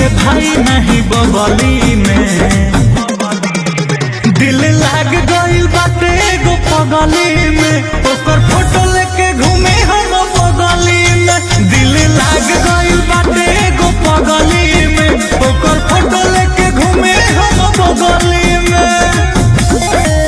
भाई नहीं बगली में दिल लाग गइल बाटे एगो पगली में ओकर फोटो लेके घूमे हम बगली में दिल लाग गइल बाटे एगो पगली में ओकर फोटो लेके घूमे हम बगली में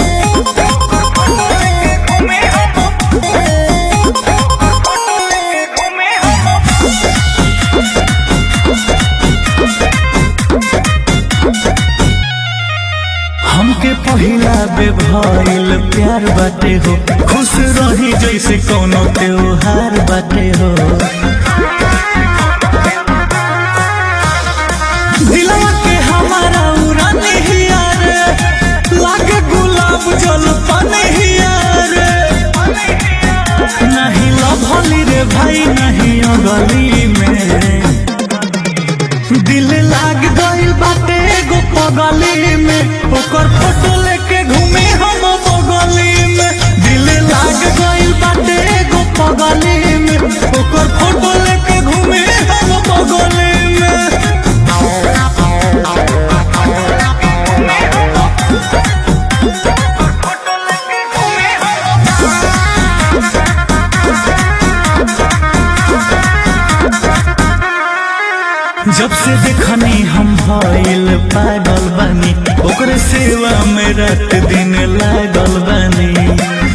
हमके पहिला बेभइल प्यार बाटे हो खुश रही जैसे कोनो त्योहार बाटे हो दिलवा के हमारा उड़ाने हिया रे लागे गुलाब जल पाने हिया रे नहीं लभली रे भाई नहीं अगली में दिल लाग गइल बाटे एगो पगली में ओकर फोटो लेके घूमे हम बगली में दिल लाग गइल बाटे एगो पगली में ओकर फोटो लेके घूमे हम बगली में जब से देखनी हम भइल पागल बनी ओकरे सेवा में रात दिन लागल बनी